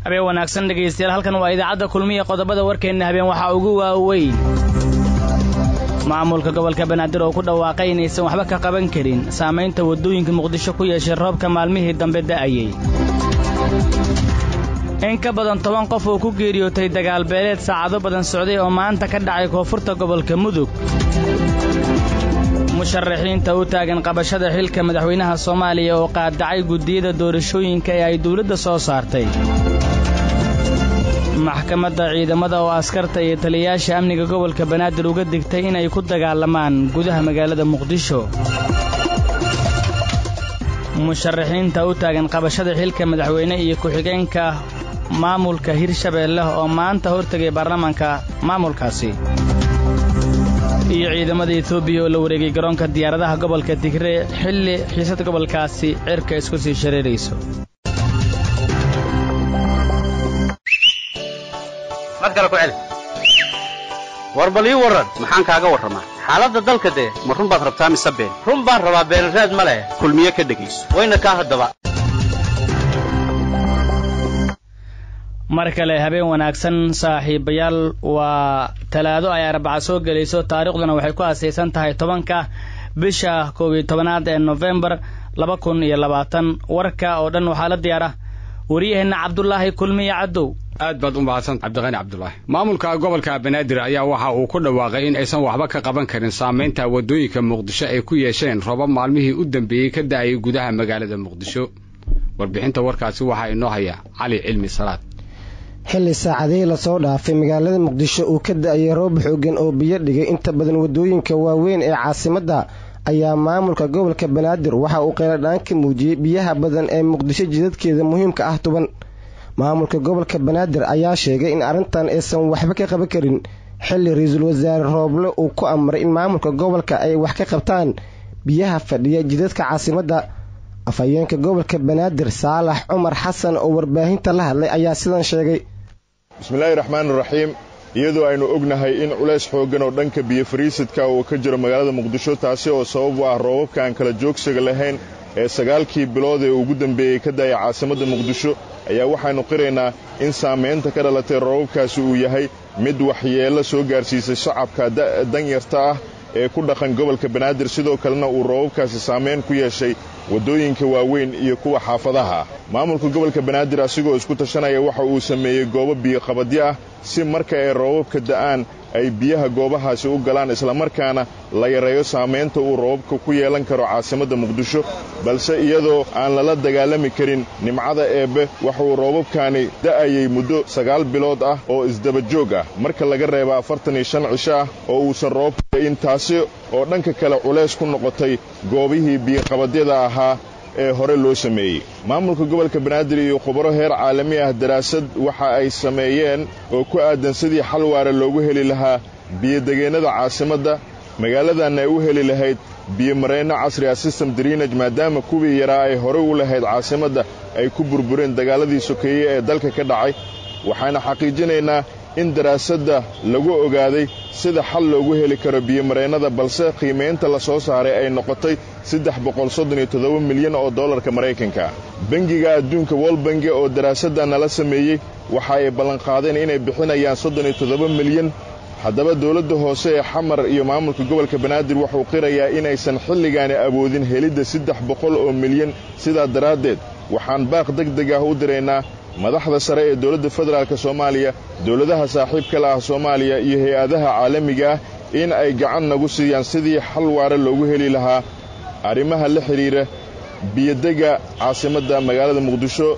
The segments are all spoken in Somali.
habeen wanaagsan dhegaystayaal halkan waa idaacadda kulmiya qodobada warkeenna habeen waxaa ugu waaweyn maamulka gobolka banaadir oo ku dhawaaqay inaysan waxba ka qaban karin saamaynta waddooyinka muqdisho ku yeeshay roobka maalmihii dambe da'ayey in ka badan toban qof oo ku geeriyootay dagaalbeeleed saacado badan socday oo maanta ka dhacay koonfurta gobolka mudug musharaxiinta u taagan qabashada xilka madaxweynaha soomaaliya oo qaadacay guddiyada doorashooyinka ee ay dawladda soo saartay maxkamadda ciidamada oo askarta iyo taliyayaasha amniga gobolka banaadir uga digtay inay ku dagaalamaan gudaha magaalada muqdisho musharaxiinta u taagan qabashada xilka madaxweyne iyo ku-xigeenka maamulka hirshabeelle oo maanta hortegay baarlamaanka maamulkaasi iyo ciidamada etoobiya oo la wareegay garoonka diyaaradaha gobolka tigre xilli xiisad gobolkaasi cirka isku sii shareerayso war bal ii warran maxaan kaaga warramaa xaaladda dalka dee ma run baad rabtaa mise been run baan rabaa beenraad ma leh kulmiye ka dhegayso wayna kaa haddaba mar kale habeen wanaagsan saaxiibayaal waa talaado ay arbaca soo gelayso taariikhduna waxay ku aasaysan tahay tobanka bisha koob iyo tobanaad ee nofembar laba kun iyo labaatan warka oo dhan waxaa la diyaara wariyaheenna cabdulaahi kulmiye cadow aad baad u mahadsan cabdiqani cabdulaahi maamulka gobolka banaadir ayaa waxa uu ku dhawaaqay in aysan waxba ka qaban karin saamaynta waddooyinka muqdisho ay ku yeesheen roobab maalmihii u dambeeyey ka da'ayay gudaha magaalada muqdisho warbixinta warkaasi waxaa inoo haya cali cilmi salaad xilli saacadihii lasoo dhaafay magaalada muqdisho uu ka da'ayay roob xoogan oo biyo dhigay inta badan waddooyinka waaweyn ee caasimadda ayaa maamulka gobolka banaadir waxa uu qeyladhaan ka muujiyey biyaha badan ee muqdisho jidadkeeda muhiimka ah tuban maamulka gobolka banaadir ayaa sheegay in arrintan aysan waxba ka qaban karin xilli ra-iisul wasaare rooble uu ku amray in maamulka gobolka ay wax ka qabtaan biyaha fadhiya jidadka caasimadda afhayeenka gobolka banaadir saalax cumar xasan oo warbaahinta la hadlay ayaa sidan sheegay bismillaahi raxmaani raxiim iyadoo aynu ognahay in culays xooggan oo dhanka biyo fariisidka uu ka jiro magaalada muqdisho taasi oo sabab u ah roobabka aan kala joogsiga lahayn ee sagaalkii bilood ee ugu dambeeyey ka da'aya caasimadda muqdisho ayaa waxaynu qiraynaa in saamaynta ka dhalatay roobabkaasi uu yahay mid waxyeello soo gaarsiisay shacabka danyarta ah ee ku dhaqan gobolka banaadir sidoo kalena uu roobabkaasi saamayn ku yeeshay waddooyinka waaweyn iyo kuwa xaafadaha maamulka gobolka banaadir asigoo isku tashanaya waxa uu sameeyey goobo biyoqabadyo ah si marka ay roobabka da'aan ay biyaha goobahaasi u galaan islamarkaana la yareeyo saamaynta uu roobabka ku yeelan karo caasimadda muqdisho balse iyadoo aan lala dagaalami karin nimcada eebbe waxauu roobabkaani da'ayay muddo sagaal bilood ah oo isdabajoog ah marka laga reeba afartan iyo shan cisho ah oo uusan roobka da'in taasi oo dhanka kale culays ku noqotay goobihii biyoqabadyada ahaa ee hore loo sameeyey maamulka gobolka banaadir iyo khubaro heer caalami ah daraasad waxa ay sameeyeen oo ku aadan sidii xal waara loogu heli lahaa biyodegeennada caasimadda magaaladanna ay u heli lahayd biyomareenno casri ah system drinaj maadaama kuwii yaraa ay horey u lahayd caasimadda ay ku burbureen dagaaladii sokeeye ee dalka ka dhacay waxaana xaqiijinaynaa in daraasadda lagu ogaaday sida xal loogu heli karo biyomareennada balse qiimaynta la soo saaray ay noqotay saddex boqol soddon iyo toddoba milyan oo dollarka maraykanka bengiga adduunka wolbange oo daraasadda nala sameeyey waxa ay ballanqaadeen inay bixinayaan soddon iyo toddoba milyan haddaba dowladda hoose ee xamar iyo maamulka gobolka banaadir wuxuu qirayaa inaysan xilligaani awoodin helidda saddex boqol oo milyan sidaa daraaddeed waxaan baaq deg deg ah u diraynaa madaxda sare ee dowladda federaalk soomaaliya dowladaha saaxiibka la ah soomaaliya iyo hay-adaha caalamiga ah in ay gacan nagu siiyaan sidii xal waare loogu heli lahaa arrimaha la xidhiira biyodega caasimadda magaalada muqdisho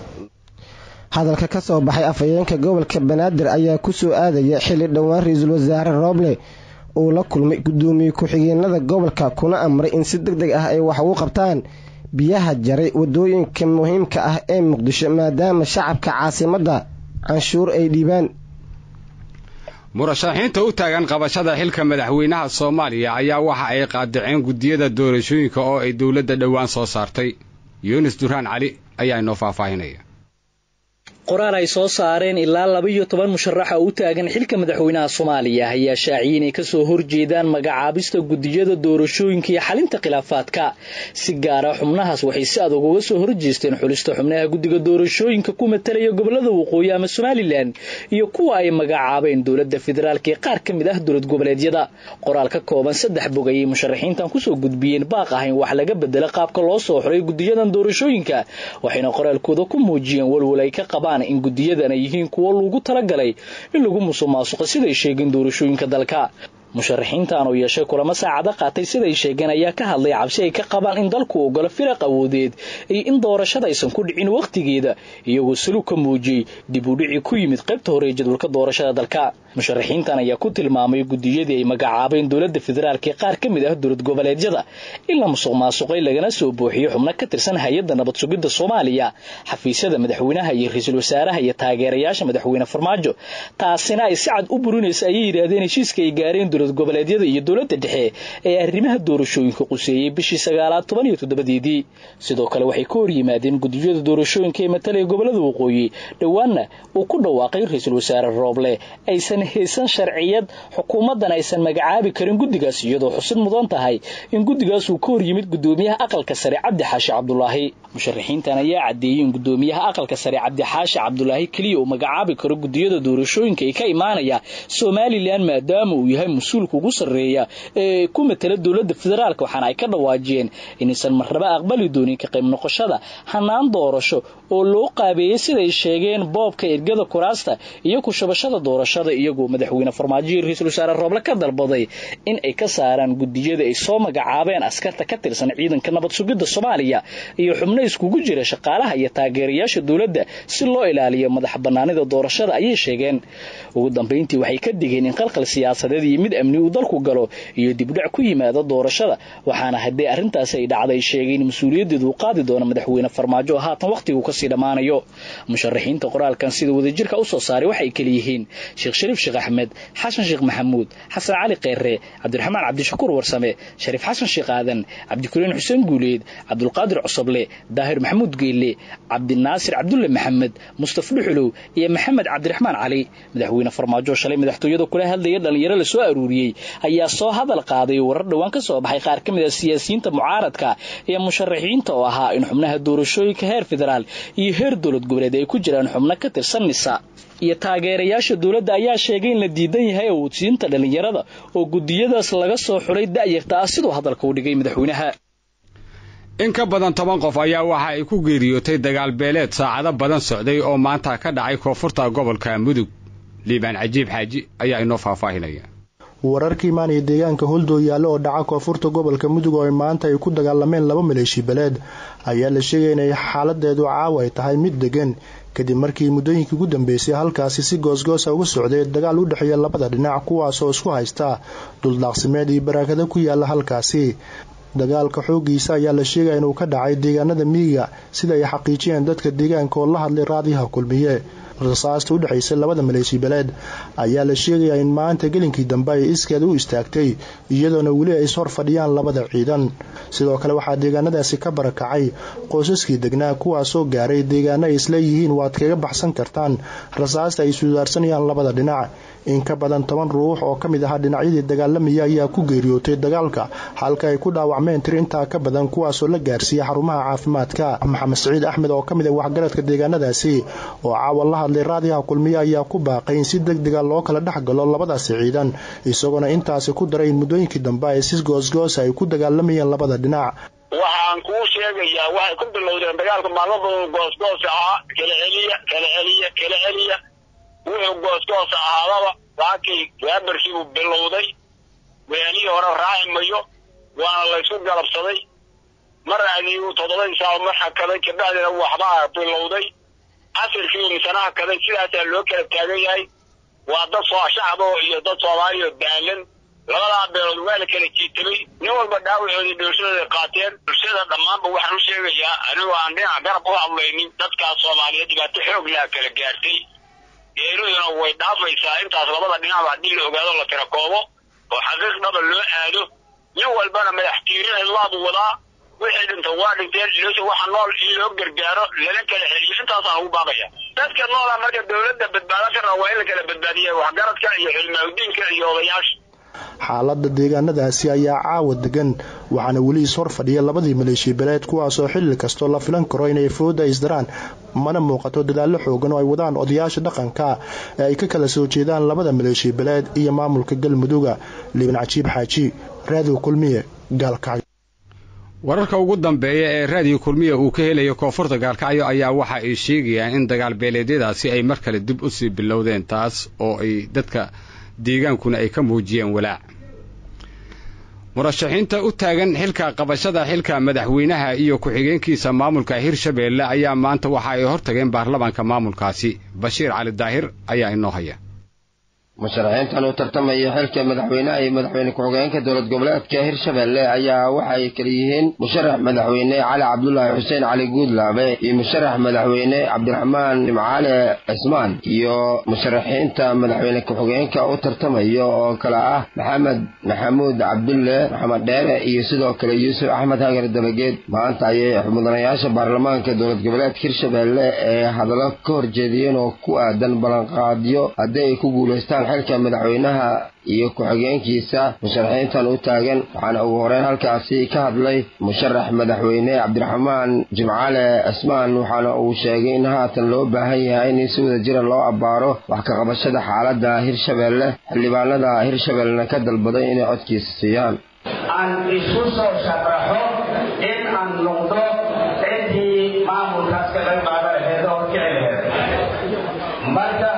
hadalka ka soo baxay afhayeenka gobolka banaadir ayaa ku soo aadaya xilli dhowaan ra-iisul wasaare rooble uu la kulmay guddoomiye ku-xigeenada gobolka kuna amray in si deg deg ah ay wax ugu qabtaan biyaha jaray waddooyinka muhiimka ah ee muqdisho maadaama shacabka caasimadda canshuur ay dhiibaan murashaxiinta u taagan qabashada xilka madaxweynaha soomaaliya ayaa waxa ay qaadaceen guddiyada doorashooyinka oo ay dowladda dhowaan soo saartay yunis duraan cali ayaa inoo faahfaahinaya qoraal ay soo saareen ilaa laba iyo toban musharaxa u taagan xilka madaxweynaha soomaaliya ayaa shaaciyay inay kasoo horjeedaan magacaabista gudiyada doorashooyinka iyo xalinta khilaafaadka si gaara xubnahaas waxay si adag uga soo horjeesteen xulista xubnaha guddiga doorashooyinka ku matalaya gobolada waqooyi ama somalilan iyo kuwa ay magacaabeen dowladda federaalk ee qaar ka mid ah dowlad goboleedyada qoraal ka kooban saddex bog ayay musharaxiintan kusoo gudbiyeen baaq ahayn wax laga bedela qaabka loo soo xuray gudiyadan doorashooyinka waxayna qoraalkooda ku muujiyeen walwal ay ka qabaan in gudiyadan ay yihiin kuwo lagu talagalay in lagu musuqmaasuqa siday sheegeen doorashooyinka dalka musharaxiintan oo yeeshay kulamo saacado qaatay siday sheegeen ayaa ka hadlay cabsi ay ka qabaan in dalku ogolo firaq awoodeed iyo in doorashada aysan ku dhicin wakhtigeeda iyagoo salug ka muujiyey dib u dhici ku yimid qaybta hore ee jadwalka doorashada dalka musharaxiintan ayaa ku tilmaamay gudiyadii ay magacaabeen dowladda federaalk ee qaar ka mid ah dowlad goboleedyada in la musuq maasuqay lagana soo buuxiyo xubno ka tirsan hay-adda nabad sugidda soomaaliya xafiisyada madaxweynaha iyo ra-iisul wasaaraha iyo taageerayaasha madaxweyne farmaajo taasina ay si cad u burinaysa ayay yidhaahdeen heshiiska ay gaareen dowlad goboleedyada iyo dowladda dhexe ee arrimaha doorashooyinka quseeyey bishii sagaalaad toban iyo toddobadeedii sidoo kale waxay ka hor yimaadeen gudiyada doorashooyinka ee matalaya gobolada waqooyi dhowaanna uu ku dhawaaqay ra-iisul wasaare rooble aysan haysan sharciyad xukuumaddan aysan magacaabi karin guddigaas iyadoo xusid mudan tahay in guddigaas uu ka hor yimid guddoomiyaha aqalka sare cabdi xaashi cabdulaahi musharaxiintan ayaa caddeeyey in guddoomiyaha aqalka sare cabdi xaashi cabdulaahi keliya uu magacaabi karo gudiyada doorashooyinka ee ka imaanaya somalilan maadaama uu yahay mas-uulka ugu sarreeya ee ku matala dowladda federaalk waxaana ay ka dhawaajiyeen inaysan marnaba aqbali doonin ka qayb noqoshada hanaan doorasho oo loo qaabeeyey siday sheegeen boobka ergada kuraasta iyo kushabashada doorashada iyagoo madaxweyne farmaajo iyo ra-iisul wasaare rooble ka dalbaday in ay ka saaraan gudiyada ay soo magacaabeen askarta ka tirsan ciidanka nabad sugidda soomaaliya iyo xubno iskugu jira shaqaalaha iyo taageerayaasha dowladda si loo ilaaliyo madax banaanida doorashada ayay sheegeen ugu dambayntii waxay ka digeen in qalqal siyaasadeed iyo mid amni uu dalku galo iyo dibdhac ku yimaado doorashada waxaana haddii arrintaasi ay dhacday sheegeen mas-uuliyaddeedu uu qaadi doono madaxweyne farmaajo oo haatan wakhtigu kasii dhammaanayo musharaxiinta qoraalkan sida wadajirka u soo saaray waxay kala yihiin sheekh shariif sheekh axmed xasan sheekh maxamuud xasan cali kheyre cabdiraxmaan cabdishakuur warsame shariif xasan sheekh aadan cabdikuriin xuseen guuleed cabdulqaadir cosoble daahir maxamuud geelle cabdinaasir cabdulle maxamed mustaf dhuxulow iyo maxamed cabdiraxmaan cali madaxweyne farmaajo shalay madaxtooyada kula hadlaya dhalinyaro la soo aruuriyey ayaa soo hadal qaaday warar dhowaan ka soo baxay qaar ka mid a siyaasiyiinta mucaaradka iyo musharaxiinta oo ahaa in xubnaha doorashooyinka heer federaal iyo heer dowlad goboleed ay ku jiraan xubno ka tirsan nisa iyo taageerayaasha dowladda ayaa sheegay in la diidan yahay awoodsiinta dhallinyarada oo gudiyadaas laga soo xulay da'yarta ah siduu hadalka u dhigay madaxweynaha in ka badan toban qof ayaa waxa ay ku geeriyootay dagaal beeleed saacado badan socday oo maanta ka dhacay koonfurta gobolka mudug liibaan cajiib xaaji ayaa inoo faahfaahinaya wararka imaanaya deegaanka holdoo yaallo oo dhaca koonfurta gobolka mudug oo maanta ay ku dagaalameen laba maleeshi beleed ayaa la sheegaya inay xaaladeedu caawa ay tahay mid degan kadib markii muddooyinkii ugu dambeysay halkaasi si goosgoosa uga socday dagaal u dhexeeya labada dhinac kuwaasoo isku haysta duldaaqsimeed iyo baraakado ku yaala halkaasi dagaalka xoogiisa ayaa la sheegaya inuu ka dhacay deegaanada miyiga sida ay xaqiijiyeen dadka deegaanka oo la hadlay raadiyaha kulmiye rasaasta u dhexaysay labada maleeshi beleed ayaa la sheegayaa in maanta gelinkii dambe ay iskeeda u istaagtay iyadoona weli ay ishor fadhiyaan labada ciidan sidoo kale waxaa deegaanadaasi ka barakacay qoysaskii degnaa kuwaasoo gaaray deegaano ay isleeyihiin waad kaga baxsan kartaan rasaasta ay sudaarsanayaan labada dhinac in ka badan toban ruux oo ka mid ahaa dhinacyadii dagaalamaya ayaa ku geeriyootay dagaalka halka ay ku dhaawacmeen tir intaa ka badan kuwaasoo la gaarsiiyey xarumaha caafimaadka maxamed siciid axmed oo ka mid ah waxgaradka deegaanadaasi oo caawa la hadlay raadiyaha kulmiye ayaa ku baaqay in si deg dega loo kala dhex galo labadaasi ciidan isagoona intaasi ku daray in muddooyinkii dambe ay si goosgoosa ay ku dagaalamayeen labada dhinac waxaan kuu sheegayaa waxay ku bilowdeen dagaalka maalmadooda goosgoos ahaa kala celiya kala celiya kala celiya wuxuu goosgoos ahaadaba saakay waabarkiibuu bilowday weelihii hore raaci mayo waana laysku galabsaday mar adiigu toddobadii saaco mar hakaday kabacdina waxbaa bilowday casirkiibu misana hakaday sidaasaa loo kala taagan yahay waa dad soo shacbo iyo dad soomaaliya daalan labadaa beelood waa la kala jiitamay nin walba dhaawacoodii dhooshadooda qaateen bulshada dhammaanba waxaan u sheegayaa anigoo aan dhinac garab u hadlaynin dadkaas soomaaliyeed dhibaato xoog laha kala gaartay geeriduna way dhaafaysaa intaas labada dhinacba haddii la ogaado la tira koobo oo xaqiiq dhaba loo aado nin walbana madax tiirin cidlaadu wadaa wixii dhinta waa dhinteen iloosha waxa nool in loo gargaaro lala kala celiyo intaasaan ugu baaqaya dadka noola marka dawladda badbaado ka raba waa in la kala badbaadiya waxgaradka iyo xilmaahudiinka iyo odayaasha xaalada deegaanadaasi ayaa caawa degan waxaana weli is hor fadhiya labadii maleeshiya beleed kuwaasoo xilli kastoo la filan karo inay fooda isdaraan mana muuqato dadaallo xoogan oo ay wadaan odayaasha dhaqanka ee ay ka kala soo jeedaan labada maleeshiya beleed iyo maamulka galmudugga liban cajiib xaaji raadiw kulmiye gaalkacyo wararka ugu dambeeya ee raadiyo kulmiya uu ka helayo koonfurta gaalkacyo ayaa waxa ay sheegayaan in dagaal beeleedyadaasi ay mar kale dib u sii bilowdeen taas oo ay dadka deegaankuna ay ka muujiyeen walaac murashaxiinta u taagan xilka qabashada xilka madaxweynaha iyo ku-xigeenkiisa maamulka hirshabeelle ayaa maanta waxa ay hor tageen baarlamaanka maamulkaasi bashiir cali daahir ayaa inoo haya musharaxiintan u tartamaya xilka madaxweynaha iyo madaxweyne ku-xigeenka dowlad goboleedka hirshabelle ayaa waxay kala yihiin musharax madaxweyne cali cabdulaahi xuseen cali guudlaabe iyo musharax madaxweyne cabdiraxmaan nimcaale cismaan iyo musharaxiinta madaxweyne ku-xigeenka u tartamaya oo kale ah maxamed maxamuud cabdulle maxamed dheere iyo sidoo kale yuusuf axmed hagar dabageed maanta ayay mudanayaasha baarlamaanka dowlad goboleedka hirshabelle ee hadallo ka horjeediyeen oo ku aadan ballanqaadyo haddii ay ku guulaystaan xilka madaxweynaha iyo ku-xigeenkiisa musharaxiintan u taagan waxaana ugu horeyn halkaasi ka hadlay musharax madaxweyne cabdiraxmaan jimcaale cismaan waxaana uu sheegay in haatan loo baahan yahay in si wada jira loo abbaaro wax ka qabashada xaaladda hirshabelle xildhibaanada hirshabellena ka dalbaday inay codkiisa siiyaan aan isku soo sharaxo in aan noqdo ciddii maamulkaas ka qayb qaadan laheed oo kici laheed marka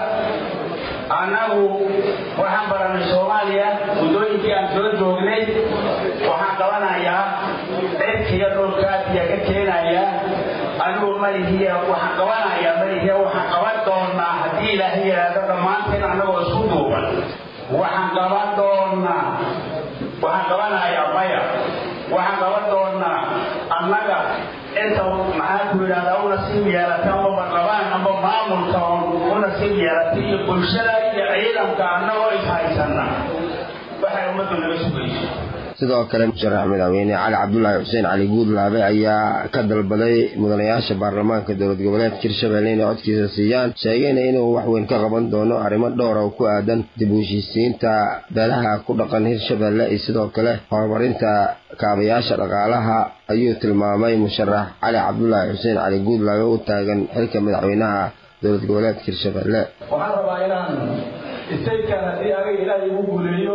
annagu waxaan baranay soomaaliya muddooyinkii aan soo joognay waxaan qabanayaa cirkiga dhulkaasiya ka keenaya anigu malihiya waxaan qabanayaa malihiya waxaan qaban doonaa haddii ilaahay yidhaahdo dhammaanteen annagoo isku duuban waxaan qaban doonaa waxaan qabanayaa maya waxaan qaban doonaa annaga inta maxaa ku yidhahdaa u nasiib yeelata amba barlabaan amba maamulka u nasiib yeelata iyo bulshada iyo ciidanka annagoo ishaysanna waxay ummaddu naga sugayso sidoo kale musharax madaxweyne cali cabdulaahi xuseen cali guudlaabe ayaa ka dalbaday mudanayaasha baarlamaanka dowlad goboleedka hirshabelle inay codkiisa siiyaan sheegayna inuu waxweyn ka qaban doono arrimo dhowr oo ku aadan dib u heshiisiinta beelaha ku dhaqan hirshabelle iyo sidoo kale horumarinta kaabayaasha dhaqaalaha ayuu tilmaamay musharax cali cabdulaahi xuseen cali guudlaabe u taagan xilka madaxweynaha dowlad goboleedka hirshabelle waxaan rabaa inaan istaydkan haddii aniga ilaahay igu guuleeyo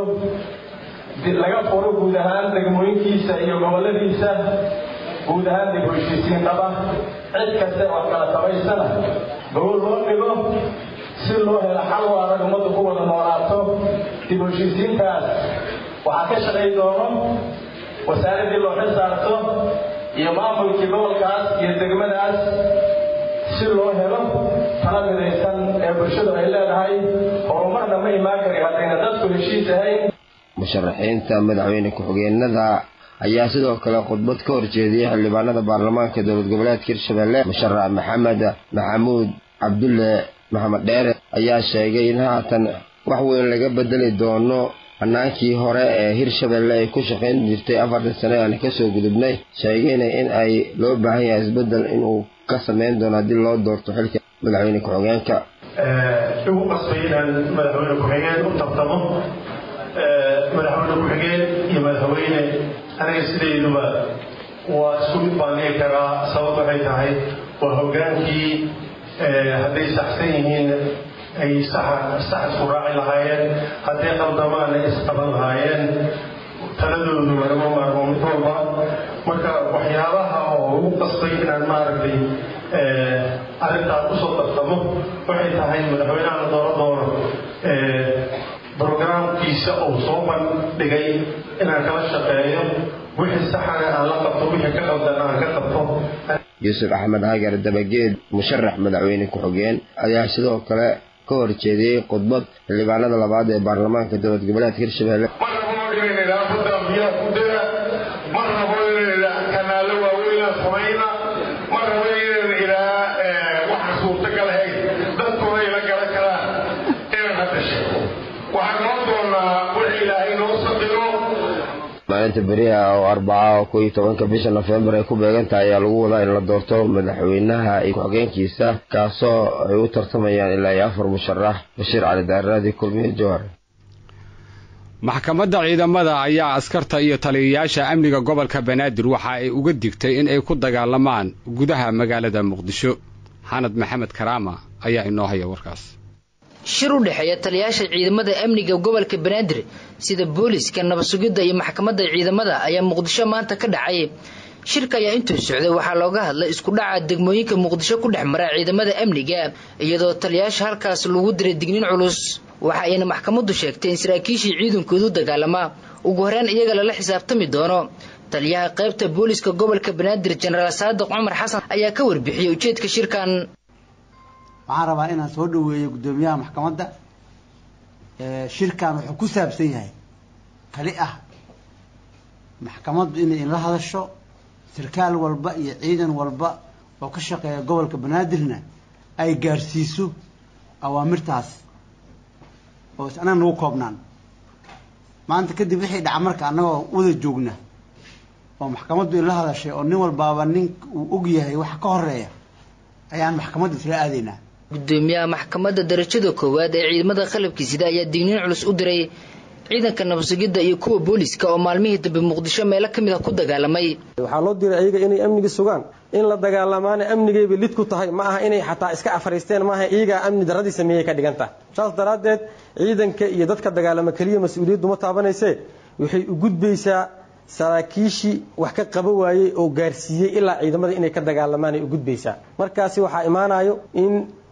laga furo guud ahaan degmooyinkiisa iyo goboladiisa guud ahaan dib u heshiisiin dhaba cid kaste oo kala tabaysana gobol loo dhigo si loo helo xal waadag ummaddu ku wada noolaato dib u heshiisiintaas waxaa ka shaqay doono wasaaraddii loo xil saarto iyo maamulkii gobolkaas iyo degmadaas si loo helo tala midaysan ee bulshadu ay leedahay horumarna ma imaan kari haddayna dadku heshiis ahayn musharaxiinta madaxweyne ku-xigeenada ayaa sidoo kale khudbad ka horjeediyey xildhibaanada baarlamaanka dowlad goboleedka hirshabelle musharax maxamed maxamuud cabdulle maxamed dheere ayaa sheegay in haatan wax weyn laga bedeli doono hanaankii hore ee hirshabelle ay ku shaqayn jirtay afartan sane aan kasoo gudubnay sheegayna in ay loo baahan yahay isbedel inuu ka sameyn doono haddii loo doorto xilka madaxweyne ku-xigeenka igu qasbay inaan madaxweyne ku-xigeen u tartamo madaxweyne ku-xigeen iyo madaxweyne aniga sidayduba waa isku mid baan dhihi karaa sabab waxay tahay waa hogaankii hadday saxsan yihiin ay sax isku raaci lahaayeen hadday qaldamaan ay isqaban lahaayeen taladoodu lagama maarmo mid walba marka waxyaabaha oo ugu qasbay inaan maaragtay arrintaas kusoo tartamo waxay tahay madaxweynaha la dooro doono brogramkiisa uu soo bandhigay inaan kala shaqeeyo wixii saxana aan la qabto wixii ka qaldan aan ka qabto yuusuf axmed hagar dabageed musharax madaxweyne ku-xigeen ayaa sidoo kale ka horjeediyey khudbad xildhibaanada labaad ee baarlamaanka dowlad goboleedka hirshabelle ma rabo inayna kanaalo waaweynaa samayna ma rabo inayna ilaa waxaan suurtagal ahayn dadkuna ila garan karaan inaan hadda sheego waxaan noo doonaa wixii ilaahay noo saqiro maalinta beriha oo arbaca oo kow iyo tobanka bisha nofembar ay ku beegan tahay ayaa lagu wadaa in la doorto madaxweynaha iyo ku-xigeenkiisa kaasoo ay u tartamayaan ilaa iyo afar musharax bashiir cali daarraadi kulmiye jowhar maxkamadda ciidamada ayaa askarta iyo taliyayaasha amniga gobolka banaadir waxa ay uga digtay in ay ku dagaalamaan gudaha magaalada muqdisho xanad maxamed karaama ayaa inoo haya warkaas shir u dhexeeya taliyayaasha ciidamada amniga gobolka banaadir sida booliska nabadsugidda iyo maxkamadda ciidamada ayaa muqdisho maanta ka dhacay shirka ayaa intuu socday waxaa looga hadlay isku dhaca degmooyinka muqdisho ku dhex mara ciidamada amniga iyadoo taliyayaasha halkaas lagu diray dignin culus waxa ayna maxkamaddu sheegtay in saraakiishii ciidankoodu dagaalamaa ugu horreyn iyaga lala xisaabtami doono taliyaha qaybta booliska gobolka banaadir jenaraal saadiq cumar xasan ayaa ka warbixiyey ujeedka shirkan waxaan rabaa inaan soo dhaweeyo guddoomiyaha maxkamadda shirkan wuxuu ku saabsan yahay kali ah maxkamaddu inay inla hadasho sarkaal walba iyo ciidan walba oo ka shaqeeya gobolka banaadirna ay gaarsiiso awaamirtaas oo is annaga nagu koobnaan maanta kadib wixii dhaca marka annagoo wada joogna oo maxkamaddu inla hadashay oo nin walbaaba nin uu og yahay waxa ka horeeya ayaan maxkamadda isla aadaynaa gudoomiyaha maxkamadda darajada koowaad ee ciidamada qalabkiisida ayaa digniin culus u diray ciidanka nabadsugidda iyo kuwa booliska oo maalmihii dambe muqdisho meelo ka mid a ku dagaalamay waxaa loo diray ayaga inay amniga sugaan in la dagaalamaana amnigayba lid ku tahay ma aha inay xataa iska afariisteen maaha iyagaa amni darradii sameeyey ka dhigan tahay saas daraaddeed ciidanka iyo dadka dagaalama keliya mas-uuliyaddu ma taabanaysee waxay u gudbaysaa saraakiishii wax ka qaba waayey oo gaarsiiyey ilaa ciidamada inay ka dagaalamaan ay u gudbaysaa markaasi waxaa imaanayo in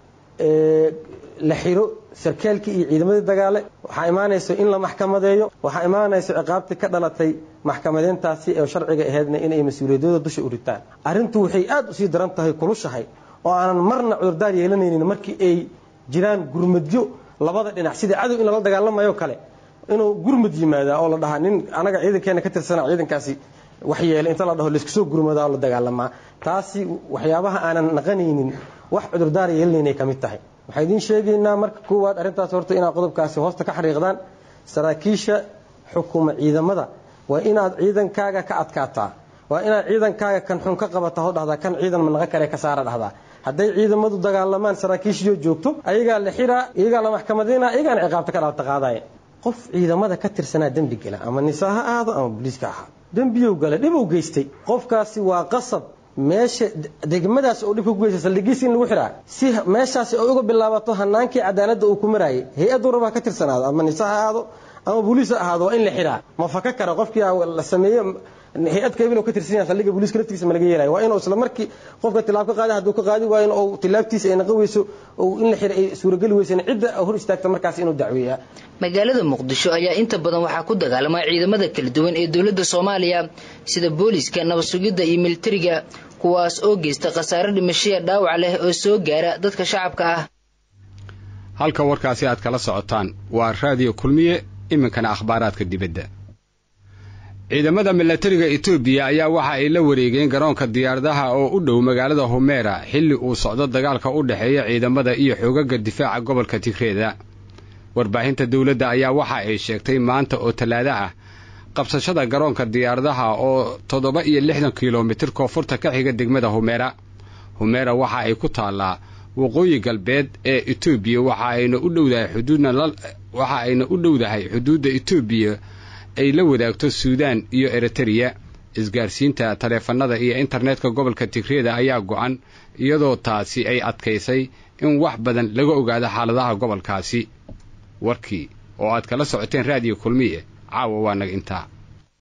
la xiro sarkaalkii iyo ciidamadii dagaale waxaa imaanayso in la maxkamadeeyo waxaa imaanayso ciqaabtii ka dhalatay maxkamadeyntaasi ee sharciga aheydna inay mas-uuliyadooda dusha u ritaan arrintu waxay aada usii daran tahay kulushahay oo aanan marna cudurdaar yeelanaynin markii ay jiraan gurmadyo labada dhinac sida cadow in lala dagaalamayo kale inuu gurmad yimaadaa oo la dhahaa nin anaga ciidankeena ka tirsana ciidankaasi wax yeelay inta la dhaho laysku soo gurmadaa oo la dagaalamaa taasi waxyaabaha aanan naqanaynin wax cudurdaar yeelanaynay ka mid tahay waxaa idiin sheegaynaa marka koowaad arrintaas horta inaad qodobkaasi hoosta ka xariiqdaan saraakiisha xukuma ciidamada waa inaad ciidankaaga ka adkaataa waa inaad ciidankaaga kan xun ka qabataa oo dhahdaa kan ciidan manaqa kale ka saara dhahdaa hadday ciidamadu dagaalamaan saraakiishiyo joogto ayagaa la xiraa iyagaa la maxkamadayna iyagaana ciqaabta ka dhalata qaadaya qof ciidamada ka tirsanaa dembi gala ama nisaa ha ahaado ama boliiska ahaa dembiyow gala dhibow geystay qofkaasi waa qasab meesha degmadaas oo dhibka ku geysta saldhigiisi in lagu xiraa si meeshaasi ay uga bilaabato hanaankii cadaaladda uu ku maraayay hay-addu raba ha ka tirsanaado ama nisa ha ahaado ama boliis ha ahaado waa in la xiraa ma faka kara qofkii la sameeyo hay-ad kabil ka tirsan yahay saldhiga booliiska laftigiisa ma laga yeelayo waa inuu isla markii qofka tilaab ka qaada hadduu ka qaadi waayo oo tilaabtiisa ay naqan weyso oo in la xira ay suurageli weysana cidda hor istaagta markaas inuu dacweeyaa magaalada muqdisho ayaa inta badan waxaa ku dagaalama ciidamada kala duwan ee dowladda soomaaliya sida booliiska nabadsugidda iyo militariga kuwaas oo geysta khasaare dhimashaya dhaawac leh oo soo gaara dadka shacabka ah halka warkaasi aad kala socotaan waa raadiyo kulmiye iminkana akhbaaraadka dibadda ciidamada milatariga etoobiya ayaa waxa ay la wareegeen garoonka diyaaradaha oo u dhow magaalada humeera xilli uu socdo dagaalka u dhexeeya ciidamada iyo xoogaga difaaca gobolka tigreeda warbaahinta dowladda ayaa waxa ay sheegtay maanta oo tallaado ah qabsashada garoonka diyaaradaha oo toddoba iyo lixdan kilomitir koonfurta ka xiga degmada humeera humeera waxa ay ku taallaa waqooyi galbeed ee etoobiya waxa ayna u dhowdahay xuduudna waxa ayna u dhowdahay xuduudda etoobiya ay la wadaagto suudaan iyo eritreya isgaarsiinta taleefannada iyo internetka gobolka tigreeda ayaa go'an iyadoo taasi ay adkaysay in wax badan laga ogaado xaaladaha gobolkaasi warkii oo aad kala socoteen raadiyo kulmiye caawa waa naga intaa